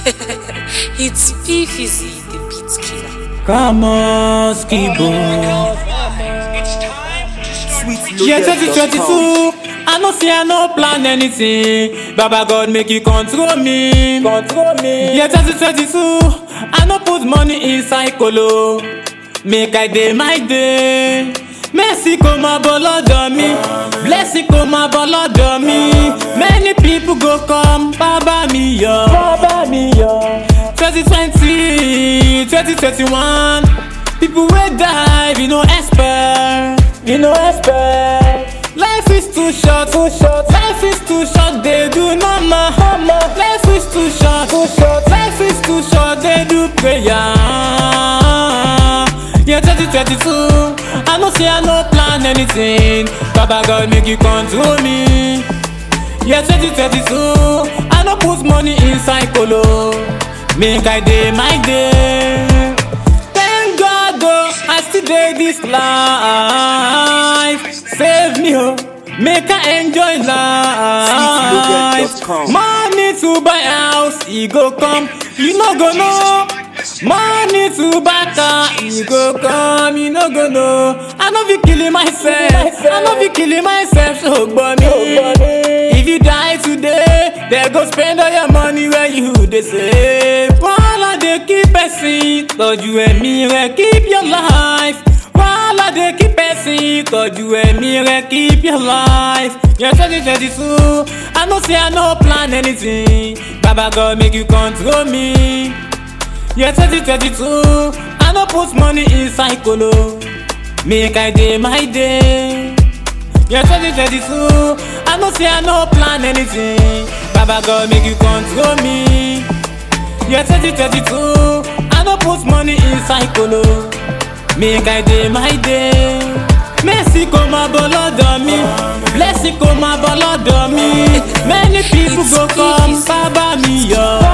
it's Fifizi, the beat killer. Come on, Skibo. Yeah, 2022. I know see I no plan anything. Baba God make you control me. Control me. Yeah, 2022. I no put money inside colo. Make I day my day. Mercy kó máa bọ̀ lọ́dọ̀ mi. Blessing kó máa bọ̀ lọ́dọ̀ mi. Many people go come bàbá mi yọ. Bàbá mi yọ. 2020, 2021. People wey die, we no expect. We no expect. Life is too short, too short. Life is too short, they do normal. Life is too short, too short. Life is too short, they do prayer. Yeah, 2022. I know say I no plan anything. Baba God make you control me. Yeah, 2022. I no put money inside colo. Make I day my day. Thank God, oh, I still dey this life. Save me, oh, make I enjoy life. Sweetloaded.com. Money to buy house, e go come, you no go know. Money to buy car, e go come, you no go know. I no fit kill myself, I no fit kill myself, so gbọ́ mi. If you die today, they go spend all your money where you dey save. Wàhálà dey keep person, tọ́jú ẹ̀mí rẹ̀ keep your life. Wàhálà dey keep person, tọ́jú ẹ̀mí rẹ̀ keep your life. Yẹn twenty twenty two, I know say I no plan anything. Baba God make you control me. Yeah, 2022, I no put money inside colo. Make I day my day. Yeah, 2022, I know say I no plan anything. Baba God make you control me. Yeah, 2022, I no put money inside colo. Make I day my day. Mercy kó máa bọ̀ lọ́dọ̀ mi. Blessing kó máa bọ̀ lọ́dọ̀ mi. Many people go come bàbá mi yọ.